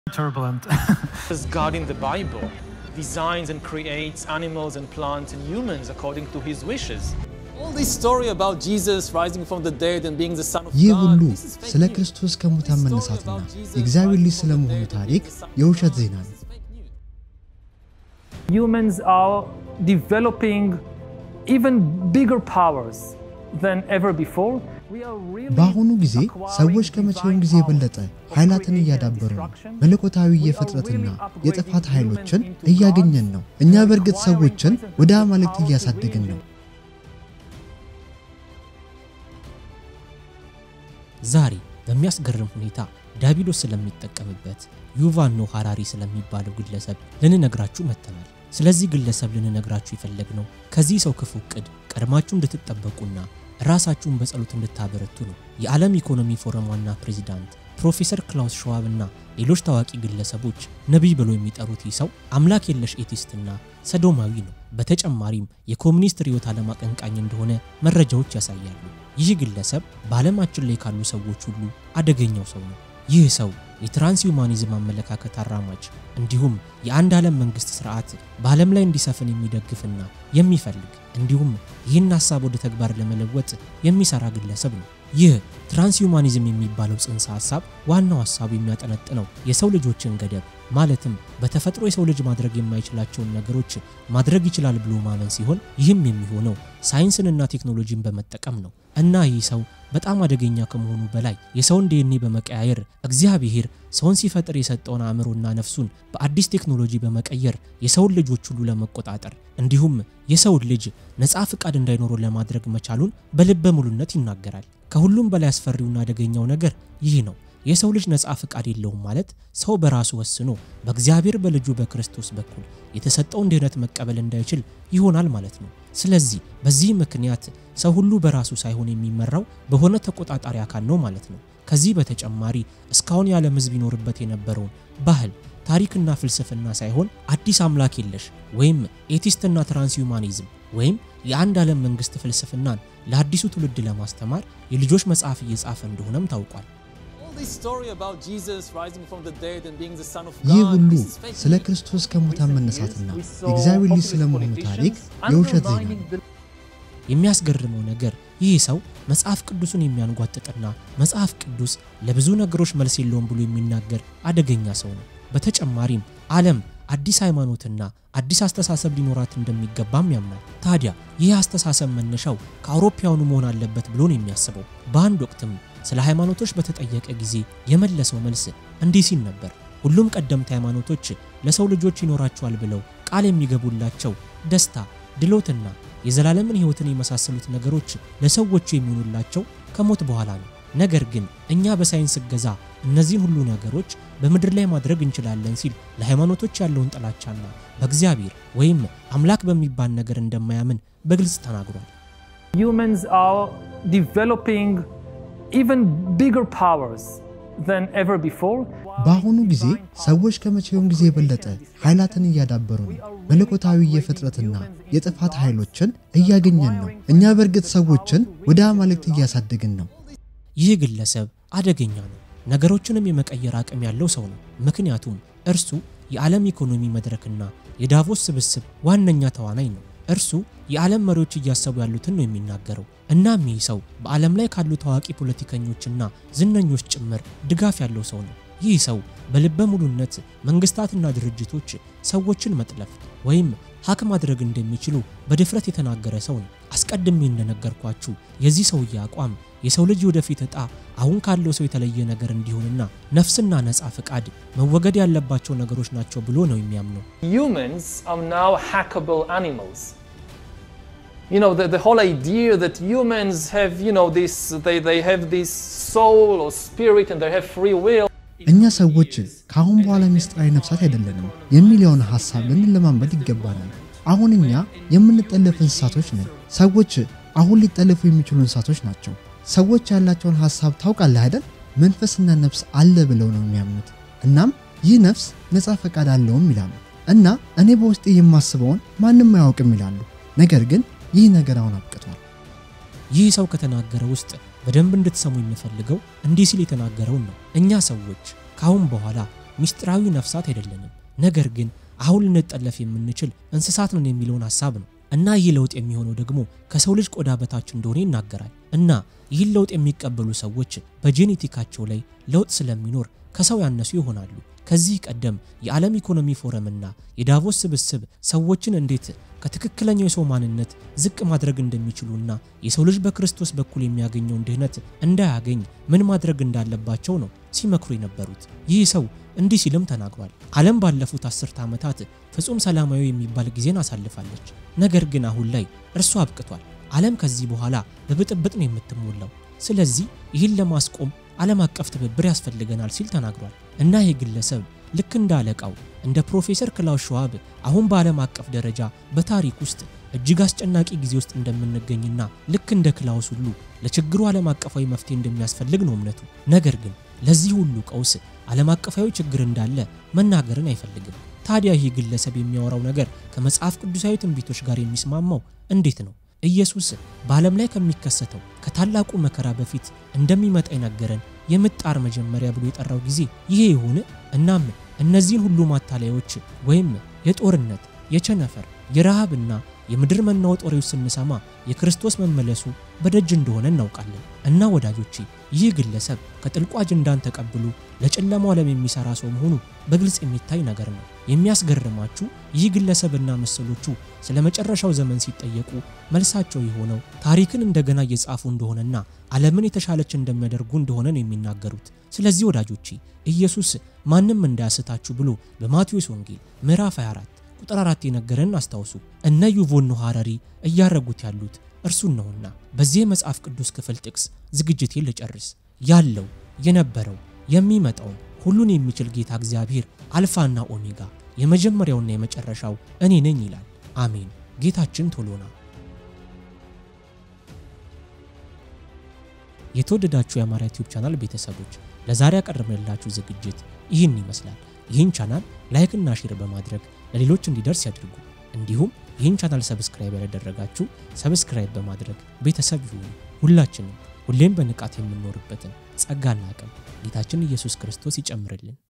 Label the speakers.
Speaker 1: turbulent.
Speaker 2: As God in the Bible designs and creates animals and plants and humans according to his wishes. All this story about Jesus rising from the dead and being the Son of
Speaker 3: ይህ
Speaker 2: God,
Speaker 3: ሁሉ
Speaker 2: this is fake
Speaker 3: ስለ
Speaker 2: news.
Speaker 3: ክርስቶስ ከሙታን
Speaker 2: This story
Speaker 3: መነሳትና
Speaker 2: about Jesus
Speaker 3: የእግዚአብሔር ልጅ
Speaker 2: rising from the
Speaker 3: ስለመሆኑ
Speaker 2: dead and
Speaker 3: ታሪክ
Speaker 2: being the Son of
Speaker 3: የውሸት
Speaker 2: God,
Speaker 3: ዜና
Speaker 2: this
Speaker 3: ነው።
Speaker 2: is fake news.
Speaker 1: Humans are developing even bigger powers than ever before. We are really
Speaker 3: በአሁኑ ጊዜ
Speaker 1: acquiring
Speaker 3: ሰዎች ከመቼውም ጊዜ
Speaker 1: divine
Speaker 3: የበለጠ
Speaker 1: powers of
Speaker 3: ኃይላትን
Speaker 1: creation
Speaker 3: እያዳበሩ ነው።
Speaker 1: and destruction.
Speaker 3: መለኮታዊ
Speaker 1: We are
Speaker 3: የፍጥረትና
Speaker 1: really upgrading
Speaker 3: የጥፋት ኃይሎችን
Speaker 1: humans into
Speaker 3: እያገኘን
Speaker 1: gods.
Speaker 3: ነው። እኛ
Speaker 1: We are
Speaker 3: በእርግጥ
Speaker 1: acquiring
Speaker 3: ሰዎችን
Speaker 1: present
Speaker 3: ወደ
Speaker 1: power
Speaker 3: አማልክት
Speaker 1: to
Speaker 3: እያሳደግን ነው።
Speaker 1: reach
Speaker 4: ዛሬ በሚያስገርም ሁኔታ ዲያብሎስ ስለሚጠቀምበት ዩቫል ኖህ ሃራሪ ስለሚባለው ግለሰብ ልንነግራችሁ መጥተናል። ስለዚህ ግለሰብ ልንነግራችሁ የፈለግነው ከዚህ ሰው ክፉ ዕቅድ ቀድማችሁ እንድትጠበቁና ራሳችሁን በጸሎት እንድታበረቱ ነው። የዓለም ኢኮኖሚ ፎረም ዋና ፕሬዚዳንት ፕሮፌሰር ክላውስ ሸዋብ እና ሌሎች ታዋቂ ግለሰቦች ነቢይ ብሎ የሚጠሩት ይህ ሰው አምላክ የለሽ ኤቲስትና ሰዶማዊ ነው። በተጨማሪም የኮሚኒስት ርዕዮተ ዓለም አቀንቃኝ እንደሆነ መረጃዎች ያሳያሉ። ይህ ግለሰብ በዓለማችን ላይ ካሉ ሰዎች ሁሉ አደገኛው ሰው ነው። ይህ ሰው የትራንስ ሁማኒዝም አመለካከት አራማጅ እንዲሁም የአንድ ዓለም መንግስት ስርዓት በዓለም ላይ እንዲሰፍን የሚደግፍና የሚፈልግ እንዲሁም ይህን ሀሳብ ወደ ተግባር ለመለወጥ የሚሰራ ግለሰብ ነው። ይህ ትራንስሁማኒዝም የሚባለው ጽንሰ ሀሳብ ዋናው ሀሳቡ የሚያጠነጥነው የሰው ልጆችን ገደብ ማለትም በተፈጥሮ የሰው ልጅ ማድረግ የማይችላቸውን ነገሮች ማድረግ ይችላል ብሎ ማመን ሲሆን ይህም የሚሆነው ሳይንስንና ቴክኖሎጂን በመጠቀም ነው እና ይህ ሰው በጣም አደገኛ ከመሆኑ በላይ የሰውን ዲኤንኤ በመቀያየር እግዚአብሔር ሰውን ሲፈጥር የሰጠውን አእምሮና ነፍሱን በአዲስ ቴክኖሎጂ በመቀየር የሰውን ልጆች ሁሉ ለመቆጣጠር እንዲሁም የሰውን ልጅ ነፃ ፍቃድ እንዳይኖረው ለማድረግ መቻሉን በልበ ሙሉነት ይናገራል። ከሁሉም በላይ አስፈሪውና አደገኛው ነገር ይህ ነው። የሰው ልጅ ነፃ ፍቃድ የለውም ማለት ሰው በራሱ ወስኖ በእግዚአብሔር በልጁ በክርስቶስ በኩል የተሰጠውን ድህነት መቀበል እንዳይችል ይሆናል ማለት ነው። ስለዚህ በዚህ ምክንያት ሰው ሁሉ በራሱ ሳይሆን የሚመራው በሆነ ተቆጣጣሪ አካል ነው ማለት ነው። ከዚህ በተጨማሪ እስካሁን የዓለም ሕዝብ ይኖርበት የነበረውን ባህል ታሪክና ፍልስፍና ሳይሆን አዲስ አምላክ የለሽ ወይም ኤቲስትና ትራንስሁማኒዝም ወይም የአንድ ዓለም መንግስት ፍልስፍናን ለአዲሱ ትውልድ ለማስተማር የልጆች መጽሐፍ እየጻፈ እንደሆነም ታውቋል።
Speaker 2: All this story about Jesus rising from the dead and being the Son of
Speaker 3: ይህ
Speaker 2: God,
Speaker 3: ሁሉ
Speaker 2: this is fake
Speaker 3: ስለ
Speaker 2: news.
Speaker 3: ክርስቶስ ከሙታን መነሳትና የእግዚአብሔር ልጅ ስለመሆኑ ታሪክ የውሸት ዜና ነው።
Speaker 4: የሚያስገርመው ነገር ይህ ሰው መጽሐፍ ቅዱስን የሚያንጓጥጥና መጽሐፍ ቅዱስ ለብዙ ነገሮች መልስ የለውም ብሎ የሚናገር አደገኛ ሰው ነው። በተጨማሪም ዓለም አዲስ ሃይማኖትና አዲስ አስተሳሰብ ሊኖራት እንደሚገባም ያምናል። ታዲያ ይህ አስተሳሰብ መነሻው ከአውሮፓውያኑ መሆን አለበት ብሎ ነው የሚያስበው። በአንድ ወቅትም ስለ ሃይማኖቶች በተጠየቀ ጊዜ የመለሰው መልስ እንዲህ ሲል ነበር። ሁሉም ቀደምት ሃይማኖቶች ለሰው ልጆች ይኖራቸዋል ብለው ቃል የሚገቡላቸው ደስታ፣ ድሎትና የዘላለምን ሕይወትን የመሳሰሉት ነገሮች ለሰዎቹ የሚሆኑላቸው ከሞት በኋላ ነው። ነገር ግን እኛ በሳይንስ እገዛ እነዚህን ሁሉ ነገሮች በምድር ላይ ማድረግ እንችላለን ሲል ለሃይማኖቶች ያለውን ጥላቻና በእግዚአብሔር ወይም አምላክ በሚባል ነገር እንደማያምን በግልጽ ተናግሯል።
Speaker 1: humans are developing even bigger powers than ever before.
Speaker 3: በአሁኑ ጊዜ ሰዎች ከመቼውም ጊዜ የበለጠ ኃይላትን እያዳበሩ ነው። መለኮታዊ የፍጥረትና የጥፋት ኃይሎችን እያገኘን ነው። እኛ በእርግጥ ሰዎችን ወደ አማልክት እያሳደግን ነው።
Speaker 4: ይህ ግለሰብ አደገኛ ነው። ነገሮችንም የመቀየር አቅም ያለው ሰው ነው። ምክንያቱም እርሱ የዓለም ኢኮኖሚ መድረክና የዳቮስ ስብስብ ዋነኛ ተዋናይ ነው። እርሱ የዓለም መሪዎች እያሰቡ ያሉትን ነው የሚናገረው። እናም ይህ ሰው በዓለም ላይ ካሉ ታዋቂ ፖለቲከኞችና ዝነኞች ጭምር ድጋፍ ያለው ሰው ነው። ይህ ሰው በልበ ሙሉነት መንግስታትና ድርጅቶች ሰዎችን መጥለፍ ወይም ሀክ ማድረግ እንደሚችሉ በድፍረት የተናገረ ሰው ነው። አስቀድሜ እንደነገርኳችሁ የዚህ ሰውዬ አቋም የሰው ልጅ ወደፊት ዕጣ አሁን ካለው ሰው የተለየ ነገር እንዲሆንና ነፍስና ነፃ ፍቃድ መወገድ ያለባቸው ነገሮች ናቸው ብሎ ነው የሚያምነው።
Speaker 2: Humans are now hackable animals. You know, the, the whole idea that humans have, you know, this, they, they have this soul or spirit and they have free will.
Speaker 3: እኛ ሰዎች ከአሁን በኋላ ምስጢራዊ ነፍሳት አይደለንም የሚለውን ሐሳብ ልንለማመድ ይገባናል። አሁን እኛ የምንጠለፍ እንስሳቶች ነን። ሰዎች አሁን ሊጠለፉ የሚችሉ እንስሳቶች ናቸው። ሰዎች ያላቸውን ሐሳብ ታውቃለህ አይደል? መንፈስና ነፍስ አለ ብለው ነው የሚያምኑት። እናም ይህ ነፍስ ነፃ ፈቃድ አለውም ይላሉ እና እኔ በውስጤ የማስበውን ማንም አያውቅም ይላሉ። ነገር ግን ይህ ነገር አሁን አብቅቷል።
Speaker 4: ይህ ሰው ከተናገረ ውስጥ በደንብ እንድትሰሙ የምፈልገው እንዲህ ሲል የተናገረውን ነው። እኛ ሰዎች ከአሁን በኋላ ሚስጥራዊ ነፍሳት አይደለንም፣ ነገር ግን አሁን ልንጠለፍ የምንችል እንስሳት ነን የሚለውን ሀሳብ ነው። እና ይህ ለውጥ የሚሆነው ደግሞ ከሰው ልጅ ቆዳ በታች እንደሆነ ይናገራል። እና ይህን ለውጥ የሚቀበሉ ሰዎች በጄኔቲካቸው ላይ ለውጥ ስለሚኖር ከሰው ያነሱ ይሆናሉ። ከዚህ ቀደም የዓለም ኢኮኖሚ ፎረምና የዳቮስ ስብስብ ሰዎችን እንዴት ከትክክለኛው የሰው ማንነት ዝቅ ማድረግ እንደሚችሉና የሰው ልጅ በክርስቶስ በኩል የሚያገኘውን ድህነት እንዳያገኝ ምን ማድረግ እንዳለባቸው ነው ሲመክሩ የነበሩት። ይህ ሰው እንዲህ ሲልም ተናግሯል። ዓለም ባለፉት አስርተ ዓመታት ፍጹም ሰላማዊ የሚባል ጊዜን አሳልፋለች። ነገር ግን አሁን ላይ እርሱ አብቅቷል። ዓለም ከዚህ በኋላ በብጥብጥ ነው የምትሞላው። ስለዚህ ይህን ለማስቆም ዓለም አቀፍ ትብብር ያስፈልገናል ሲል ተናግሯል። እና ይህ ግለሰብ ልክ እንደ አለቃው እንደ ፕሮፌሰር ክላውስ ሸዋብ አሁን በዓለም አቀፍ ደረጃ በታሪክ ውስጥ እጅግ አስጨናቂ ጊዜ ውስጥ እንደምንገኝና ልክ እንደ ክላውስ ሁሉ ለችግሩ ዓለም አቀፋዊ መፍትሄ እንደሚያስፈልግ ነው እምነቱ። ነገር ግን ለዚህ ሁሉ ቀውስ ዓለም አቀፋዊ ችግር እንዳለ መናገርን አይፈልግም። ታዲያ ይህ ግለሰብ የሚያወራው ነገር ከመጽሐፍ ቅዱሳዊ ትንቢቶች ጋር የሚስማማው እንዴት ነው? ኢየሱስ በዓለም ላይ ከሚከሰተው ከታላቁ መከራ በፊት እንደሚመጣ የነገረን የምጣር መጀመሪያ ብሎ የጠራው ጊዜ ይሄ ይሁን? እናም እነዚህን ሁሉ ማታለያዎች ወይም የጦርነት፣ የቸነፈር፣ የረሃብና የምድር መናወጥ ወሬዎች ስንሰማ የክርስቶስ መመለሱ በደጅ እንደሆነ እናውቃለን። እና ወዳጆቼ ይህ ግለሰብ ከጥልቁ አጀንዳን ተቀብሎ ለጨለማው ዓለም የሚሰራ ሰው መሆኑ በግልጽ የሚታይ ነገር ነው። የሚያስገርማችሁ ይህ ግለሰብና መሰሎቹ ስለ መጨረሻው ዘመን ሲጠየቁ መልሳቸው የሆነው ታሪክን እንደገና እየጻፉ እንደሆነና ዓለምን የተሻለች እንደሚያደርጉ እንደሆነ ነው የሚናገሩት። ስለዚህ ወዳጆቼ ኢየሱስ ማንም እንዳያስታችሁ ብሎ በማቴዎስ ወንጌል ምዕራፍ 24 ቁጥር 4 የነገረን አስታውሱ። እነ ዩቮን ኖህ ሐራሪ እያረጉት ያሉት እርሱን ነውና። በዚህ የመጽሐፍ ቅዱስ ክፍል ጥቅስ ዝግጅቴን ልጨርስ። ያለው የነበረው የሚመጣው ሁሉን የሚችል ጌታ እግዚአብሔር አልፋና ኦሜጋ የመጀመሪያውና የመጨረሻው እኔ ነኝ ይላል። አሜን። ጌታችን ቶሎና። የተወደዳችሁ የአማርያ ቲዩብ ቻናል ቤተሰቦች ለዛሬ ያቀረብንላችሁ ዝግጅት ይህን ይመስላል። ይህን ቻናል ላይክና ሼር በማድረግ ለሌሎች እንዲደርስ ያድርጉ። እንዲሁም ይህን ቻናል ሰብስክራይብ ያላደረጋችሁ ሰብስክራይብ በማድረግ ቤተሰብ ይሁኑ። ሁላችንም ሁሌም በንቃት የምንኖርበትን ጸጋና አቅም ጌታችን ኢየሱስ ክርስቶስ ይጨምርልን።